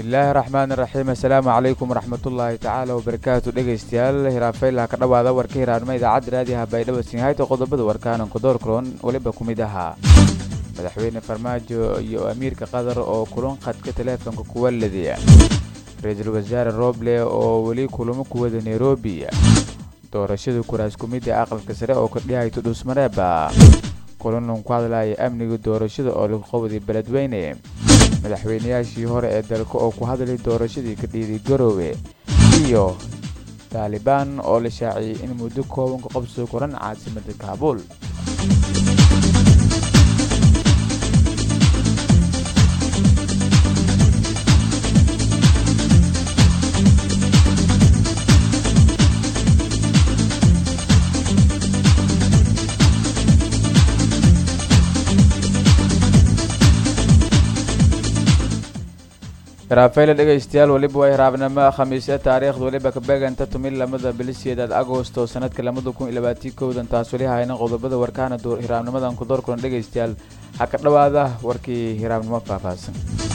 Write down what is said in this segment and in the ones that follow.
bismillaahi raxmaan raxiim assalaamu calaykum waraxmatullaahi tacaala wabarakaatu dhegaystayaal hiraafaylaha ka dhowaada warka hiraanimo idaacadda raadiyaha baydhabo sinhayta qodobada warkaanan kudoorkroon weliba ku mid ahaa madaxweyne farmaajo iyo amiirka qatar oo kulan khadka taleefonka kuwa ladiya ra-iisul wasaare roble oo weli kulamo kuwada nairobi doorashada kuraas kumidda aqalka sare oo kordhihayto dhuusmareeba kulanlan ku hadlaya amniga doorashada oo lagu qabday beledweyne madaxweynayaashii hore ee dalka oo ku hadlay doorashadii ka dhiiday garoowe iyo taalibaan oo la shaaciyey in muddo kooban ka qabsoo koran caasimada kaabuul hiraafayla dhegaystayaal weliba waa hiraabnimo khamiisya taariikhda weliba ka beeganta tumin lamada bilisiyeedaad agosto sanadka labada kun iyo labaatii kowdan taas weli hayna qodobada warkaana hiraabnimadan ku door kulan dhegaystayaal ha ka dhowaada warkii hiraabnimo faahfaahsan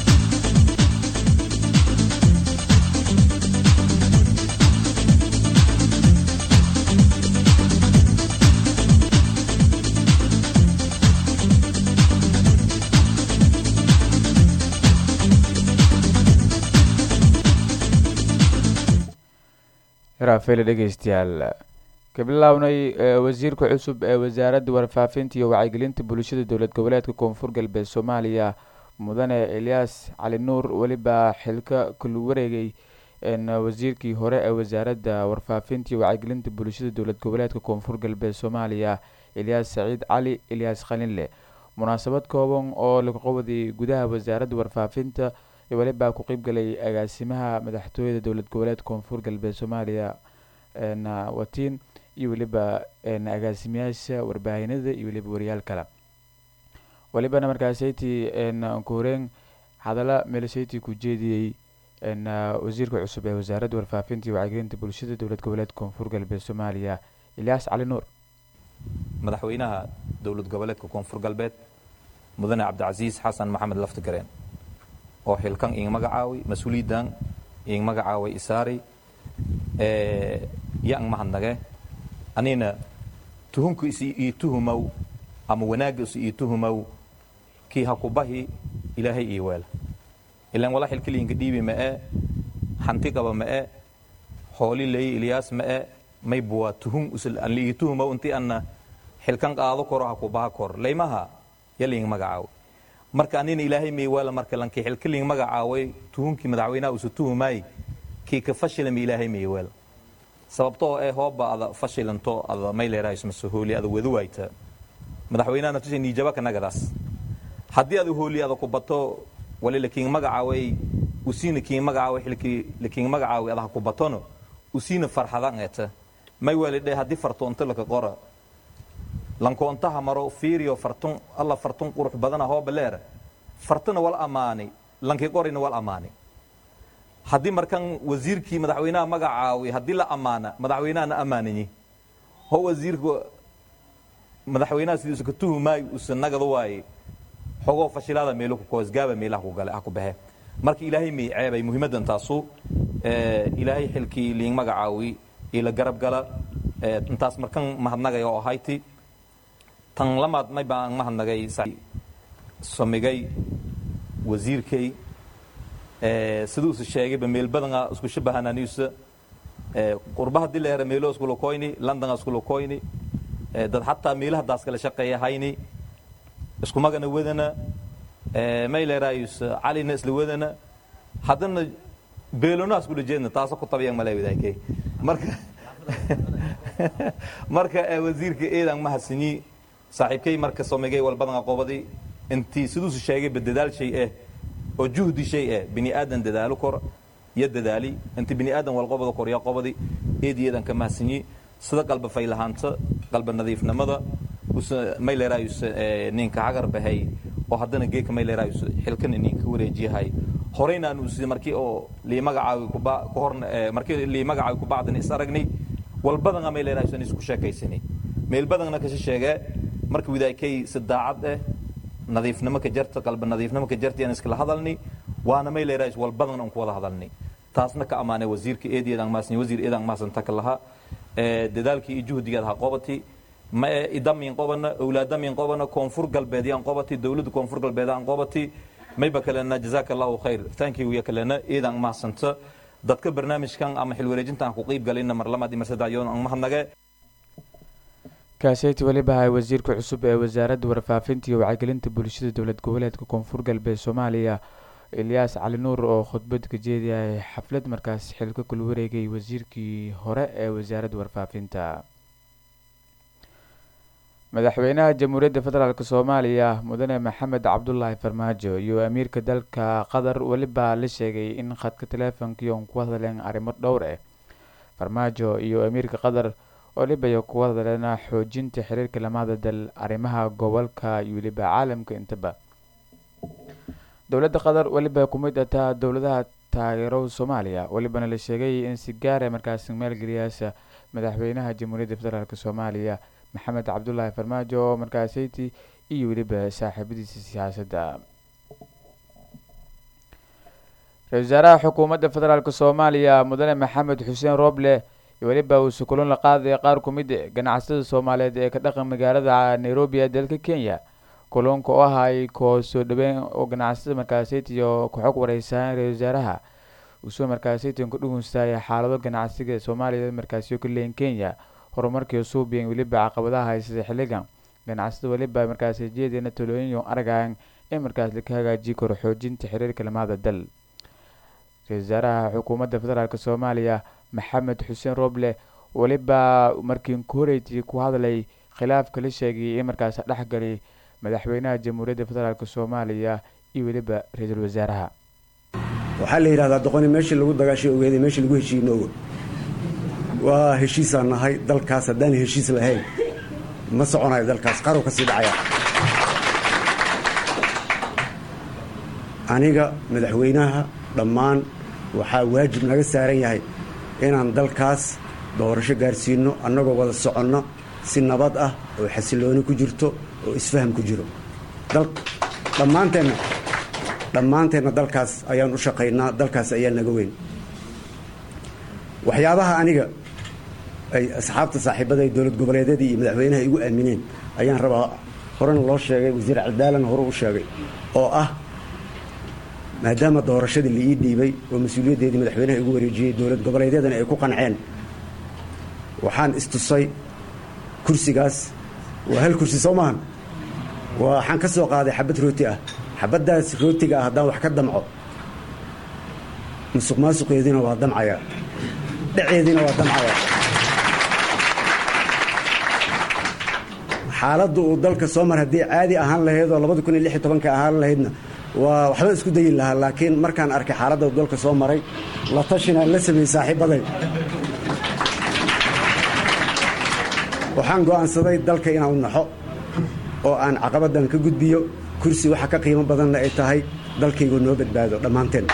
hiraafayla dhegaystayaal ka bilownay wasiirka cusub ee wasaaradda warfaafinta iyo wacyigelinta bulshada dowlad goboleedka koonfur galbeed soomaaliya mudane elyaas cali nuur weliba xilka kulu wareegay wasiirkii hore ee wasaaradda warfaafinta iyo wacyigelinta bulshada dowlad goboleedka koonfur galbeed soomaaliya elyaas saciid cali elyaas khalinle munaasabad kooban oo lagu qabaday gudaha wasaaradda warfaafinta weliba ku qeybgalay agaasimaha madaxtooyada dowlad goboleedka koonfur galbeed soomaaliya watiin iyo weliba agaasimayaasha warbaahinada iyo weliba wariyaal kale welibana markaasaytii ku horeen hadalla meelashaytii ku jeediyey wasiirka cusub ee wasaaradda warfaafinta iyo wacyigelinta bulshada dowlad goboleedka koonfur galbeed soomaaliya ilyaas cali nuur madaxweynaha dowlad goboleedka koonfur galbeed mudane cabdicasiis xasan maxamed laftigareen oo xilkan ing magacaawi mas-uuliyadan ing magacaaway isaari yang mahadnage anina tuhunku is ii tuhumow ama wanaagga is ii tuhumow kii ha ku bahi ilaahay ii weela ilaan wala xilkiliinka dhiibi ma'e hanti qaba ma'e hooli leey ilyaas ma'e may buwaa tuhun an liii tuhumow intii anna xilkan qaado koro ha ku baha kor laymaha yaliing magacaawi marka anina ilaahay maywaala marka lankii xilkiliing magacaaway tuhunkii madaxweynaha usu tuhumaay kii ka fashilama ilaahay maywaala sababtoo ee hooba ada fashilanto ada mayleerahaysmase hooli ada wada waayta madaxweynaha natusha niijaba kanagadaas haddii ada hooli ada ku bato wali lakiing magacaaway usiina kiing magacaaway xilkii lakiing magacaaway ada ha ku batono usiina farxadan eeta may waalidhe haddii fartoonto laka qora lankoontaha maro fiiriyo fartun alla fartun qurux badana hooba leera fartuna wal ammaani lankii qorina wal ammaani haddii markan wasiirkii madaxweynaha magacaawi haddii la ammaana madaxweynahana ammaanayi ho wasiirka madaxweynaha sidiisu ka tuhumaayo usa nagada waaye xogoo fashilaada meelo ku koosgaaba meelaha ku gale ha ku baxe marka ilaahay may ceebay muhiimaddan taasu ilaahay xilkii liing magacaawi ila garab gala intaas markan mahadnagay oo ahayti tan lamaad may baan mahadnagay somigay wasiirkay siduusa sheegayba meel badana isku shabahananiisa qurba haddii la hera meelo iskula koyni londona iskula koyni dad xataa meelaha daas kala shaqeeya hayni isku magana wadana may leeraayus calina isla wadana haddana beelona iskula jeedna taasa ku tabiyan male wadaakay marka marka wasiirka eedan mahadsanyi saaxiibkay marka somigay walbadan aqoobadi intii siduusu sheegayba dadaal shay eh oo juhdi shay eh bini aadan dadaalo kor iyo dadaali intii bini aadan walqobada kor iyo qobadi eediyadan ka mahadsanyi sida qalba faylahaanta qalba nadiifnimada may leeraayus ninka hagar bahay oo haddana geeka may leeraayus xilkana ninka wareejiyahay horeyna aanu sida markii oo lii magacaawi kuba ka hor markii lii magacaawi ku bacdan is aragnay walbadana may leeraayus aan isku sheekaysanay meel badana ka sheegee marka widaakay si daacad eh nadiifnimo ka jarta qalba nadiifnimo ka jarta aan iskala hadalni waana may leeraa wal badan aan ku wada hadalnay taasna ka ammaanay wasiirka eedeedaan maasan wasiir eedaan maasanta ka lahaa dadaalkii iyo juhdigaad ha qobati ma idamiin qobana awlaadamiin qobana koonfur galbeed yaan qobati dowladda koonfur galbeed aan qobati mayba kalena jazaaka allahu khayr thank you ya kalena eedaan maasanta dadka barnaamijkan ama xilwareejintan ku qeyb galayna mar lamaad iyo mar saddex yoon aan mahadnage kaaseyti weliba hay wasiirka cusub ee wasaaradda warfaafinta iyo wacyigelinta bulshada dowlad goboleedka koonfur galbeed soomaaliya ilyaas cali nuur oo khudbad ka jeediyay xaflad markaas xilka kula wareegay wasiirkii hore ee wasaaradda warfaafinta madaxweynaha jamhuuriyadda federaalk soomaaliya mudane maxamed cabdulaahi farmaajo iyo amiirka dalka qatar weliba la sheegay in khadka teleefonkiion ku hadleen arrimo dhowr ah farmaajo iyo amiirka qatar weliba iyo ku hadleen xoojinta xiriirka lamada dal arrimaha gobolka iyo weliba caalamka intaba dowladda qatar weliba kumid ataa dowladaha taageero soomaaliya welibana la sheegay in si gaara markaasi maalgeliyaasa madaxweynaha jamhuuriyadda federaalk soomaaliya maxamed cabdulaahi farmaajo oo markaaseyti iyo weliba saaxiibadiisa siyaasadda ra-isul wasaaraha xukuumadda federaalk soomaaliya mudane maxamed xuseen rooble weliba uu sukulon la qaaday qaar ku mid ganacsatada soomaaliyeed ee ka dhaqan magaalada nairobi ee dalka kenya kulunka oo ahay koo soo dhaweyn oo ganacsatada markaaseyti iyo ku-xog wareysaan ra-isul wasaaraha uusoo markaaseyti ku dhugunstaaya xaalado ganacsiga soomaaliya markaasiyo ka leeyin kenya horumarkii suubiyan weliba caqabadaha haysada xilligan ganacsada weliba markaasi jeedina talooyin argaan in markaas laka hagaajiyi karo xoojinta xiriirka lamada dal ra-isul wasaaraha xukuumadda federaalk soomaaliya maxamed xuseen roble weliba markii koreyti ku hadlay khilaafka la sheegay in markaas dhexgalay madaxweynaha jamhuuriyadda federaalk soomaaliya iyo weliba ra-iisul wasaaraha waxaa la yidhahdaa doqoni meeshii lagu dagaashay ogeeday meeshii lagu heshiiye noogo waa heshiisaan nahay dalkaas haddaan heshiis lahayn ma soconayo dalkaas qarow ka sii dhacaya aniga madaxweynaha dhammaan waxaa waajib naga saaran yahay inaan dalkaas doorasho gaarsiinno annagoo wada soconno si nabad ah oo xasilooni ku jirto oo isfaham ku jiro dhammaanteenna dhammaanteenna dalkaas ayaan u shaqaynaa dalkaas ayaa naga weyn waxyaabaha aniga ay asxaabta saaxiibada dowlad goboleedyadii iyo madaxweynaha igu aamineen ayaan rabaa horena loo sheegay wasiir cadaalana hore u sheegay oo ah maadaama doorashadii la ii dhiibay oo mas-uuliyaddeedii madaxweynaha igu wareejiyey dowlad goboleedyadana ay ku qanceen waxaan istusay kursigaas waa hal kursi soo maahan waxaan ka soo qaaday xabad rooti ah xabaddaas rootiga ah haddaan wax ka damco musuq maasuqeediina waa damcaya dhaceediina waa damcaya xaaladda uu dalka soo mar haddii caadi ahaan lahayd oo labadi kun iyo lix iyo tobanka ahaan lahaydna waa waxba isku dayi lahaa laakiin markaan arkay xaaladda uu dalka soo maray la tashinaan la sameeyey saaxiibaday waxaan go'aansaday dalka inaan u naxo oo aan caqabaddan ka gudbiyo kursi waxa ka qiimo badanna ay tahay dalkaygu noo badbaado dhammaanteen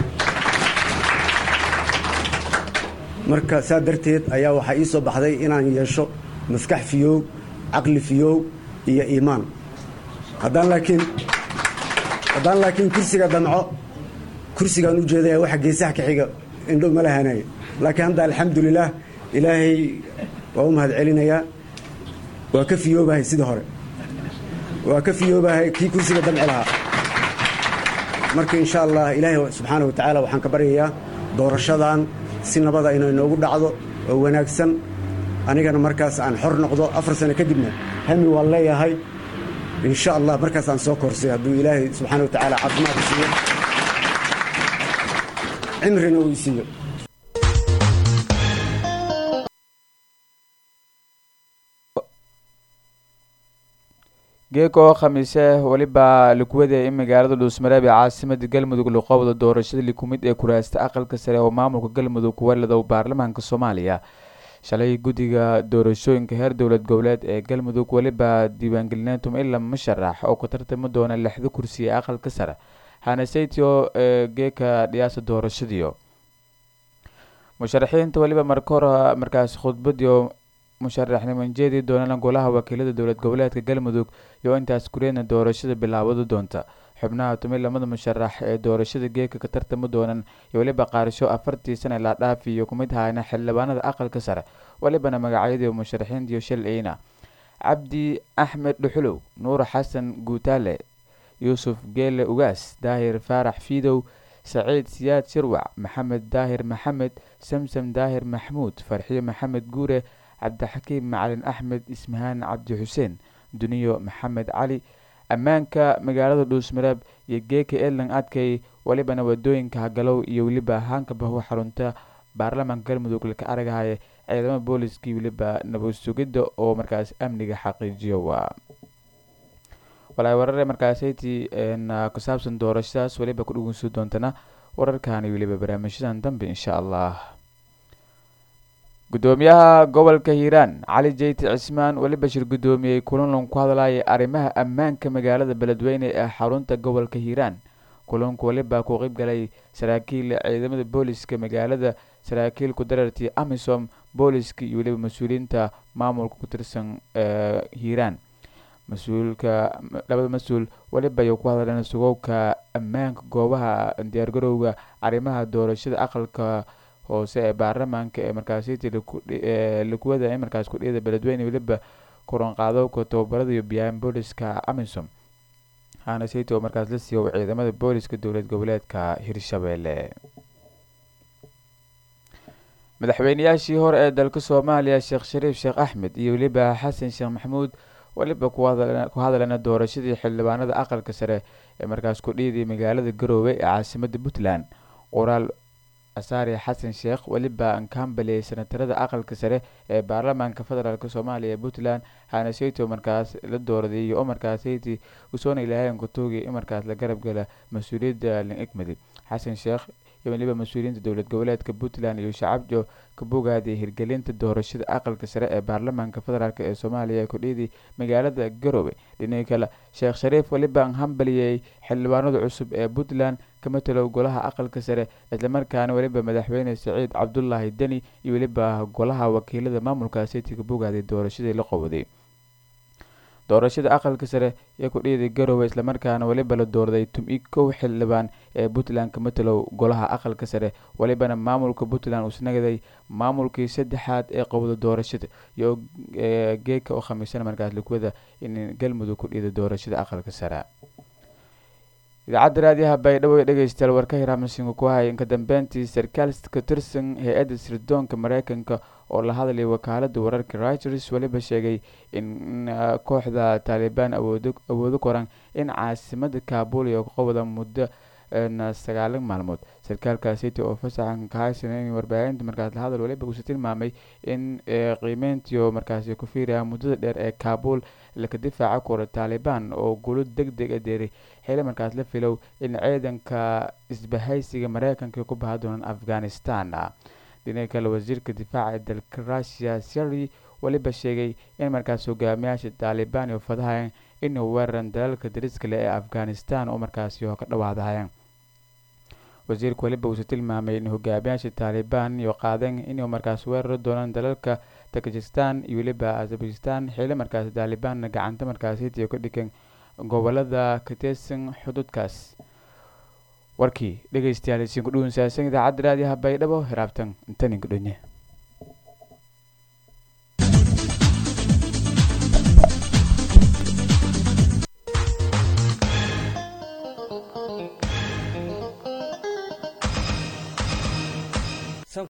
marka saa darteed ayaa waxaa ii soo baxday inaan yeesho maskax fiyoow caqli fiyoow iyo iimaan haddaan laakiin haddaan laakiin kursiga damco kursigaan u jeedaya waxa geesaha ka xiga indhow ma lahanaayo laakiin hadda alxamdulilaah ilaahay waa u mahad celinayaa waa ka fiyoobahay sidii hore waa ka fiyoobahay kii kursiga damci lahaa marka insha allah ilaahay subxaana wa tacaala waxaan ka baryayaa doorashadan si nabada inay noogu dhacdo oo wanaagsan anigana markaas aan xor noqdo afar sano kadibna hami waan leeyahay insha allah markaas aan soo korsay hadduu ilaahay subxaana wa tacaala caafimaad siiyo cimrina uu isiiyo geeko khamiise weliba likuwada in magaalada dhuusmareeb ee caasimada galmudug luqowda doorashada likumid ee kuraasta aqalka sare oo maamulka galmudug kuwalada baarlamaanka soomaaliya shalay guddiga doorashooyinka heer dowlad goboleed ee galmudug weliba diiwaangelineyntum ila musharax oo ku tartami doona lixda kursi ee aqalka sare hanaseytio ee geeka dhiyaasa doorashadiio musharaxiinta weliba marka hore markaas khudbadiio musharaxniman jeedi doonana golaha wakiilada dowlad goboleedka galmudug iyo intaas kureedna doorashada bilaabada doonta xubnaha tumi lamada musharax ee doorashada geeka ka tartami doonan iyo weliba qaarasho afartii sana la dhaaf iyo kumid hayna xildhibaanada aqalka sare welibana magacyadii musharaxiintiyo shal eyna cabdi axmed dhuxulow nuur xasan guutaale yuusuf geele ugaas daahir faarax fiidow saciid siyaad shirwac maxamed daahir maxamed samsam daahir maxmuud farxiyo maxamed guure cabdixakiim macalin axmed ismahaan cabdi xuseen duniyo maxamed cali ammaanka magaalada dhuusmareeb iyo geeka edlan adkay welibana wadooyinka hagalow iyo weliba haanka bahu xarunta baarlamaanka galmudug laka aragahaye ciidamada booliskii weliba nabad sugidda oo markaas amniga xaqiijiyo waa walaay warare markaasaytii ku saabsan doorashadaas weliba ku dhegeysan doontana wararkaani weliba barnaamijyadan dambe insha allah gudoomiyaha gobolka hiiraan cali jeyti cismaan weliba shir gudoomiyey kulanlan ku hadlayay arrimaha ammaanka magaalada beledweyne ee xarunta gobolka hiiraan kulanku weliba ku qeyb galay saraakiil ciidamada booliska magaalada saraakiil ku darartii amisom booliska iyo weliba mas-uuliyiinta maamulka ku tirsan hiiraan mas-uulka labada mas-uul weliba ay ku hadleen sugowka ammaanka goobaha diyaargarowga arrimaha doorashada aqalka hoose ee baarlamaanka ee markaasiti lakuwada ee markaas kudhiyada beledweyne weliba kuranqaadowka tababarada iyo biyaan booliska amisom hana sayto oo markaas la siiyo ciidamada booliska dowlad goboleedka hirshabelle madaxweyneyaashii hore ee dalka soomaaliya sheekh shariif sheekh axmed iyo weliba xasan sheekh maxamuud weliba ku hadleena doorashadii xildhibaanada aqalka sare ee markaas kudhiyadii magaalada garoowe ee caasimada puntland qoraal asaari xasan sheekh weliba ankaambeliyey senatarada aqalka sare ee baarlamaanka federaalk soomaaliya ee puntland hanaseyto markaas la dooraday iyo markaasyti usoona ilaahayn kutuugi in markaas la garab gala mas-uuliyadda lin egmadi xasan sheekh iyo weliba mas-uuliyiinta dowlad goboleedka puntland iyo shacabjo ka bogaadiyay hirgelinta doorashada aqalka sare ee baarlamaanka federaalk ee soomaaliya ee kudhiyadii magaalada garoowe dhinaca kale sheekh shariif weliba anhambaliyey xildhibaanada cusub ee puntland ka matalow golaha aqalka sare islamarkaana weliba madaxweyne saciid cabdulaahi deni iyo weliba golaha wakiilada maamulka city ka bogaaday doorashadii la qowday doorashada aqalka sare ee kudhiyada garoowe islamarkaana weliba la doorday tum-i kow xildhibaan ee puntland ka matalow golaha aqalka sare welibana maamulka puntland uusnagaday maamulkii saddexaad ee qowda doorashada iyo geeka oo khamiisana markaas lakuwada in galmudug kudhiyada doorashada aqalka sare idaacadda raadiyaha baydhabo ee dhegeystayaal warka hiraamsinka ku hay inka dambeyntii sarkaal ka tirsan hay-adda sirdoonka mareykanka oo la hadlayay wakaalada wararka reuters weliba sheegay in kooxda taalibaan awoodo koran in caasimada kabul iyo qowda muddo sagaalan maalmood sarkaalkaasiti oo fasaxan kahaysan warbaahinta markaas lahadal weliba uuse tilmaamay in qiimeyntiio markaasi ku fiiraya muddada dheer ee kabul laka difaaca kora taalibaan oo gulo deg deg a deeray xili markaas la filow in ciidanka isbahaysiga mareykanka ku baha doonaan afghanistan dhinaca kale wasiirka difaaca ee dalka russia seri weliba sheegay in markaas hogaamiyaasha taalibaan iyo fadahayan inuu weeraran dalalka dariska leh ee afghanistan oo markaasi oo ka dhawaadahayeen wasiirku weliba uuse tilmaamay in hogaamiyaasha taalibaan iyo qaadeen inuu markaas weerari doonaan dalalka takajistan iyo weliba azabakistan xili markaasi taalibaanna gacanta markaasitiyo ka dhigan gobolada ka tirsan xuduudkaas warkii dhegeystayaal isiinku dhuunsaasan idaacadda raadiyaha baydhabo hiraabtan intaninka dhonye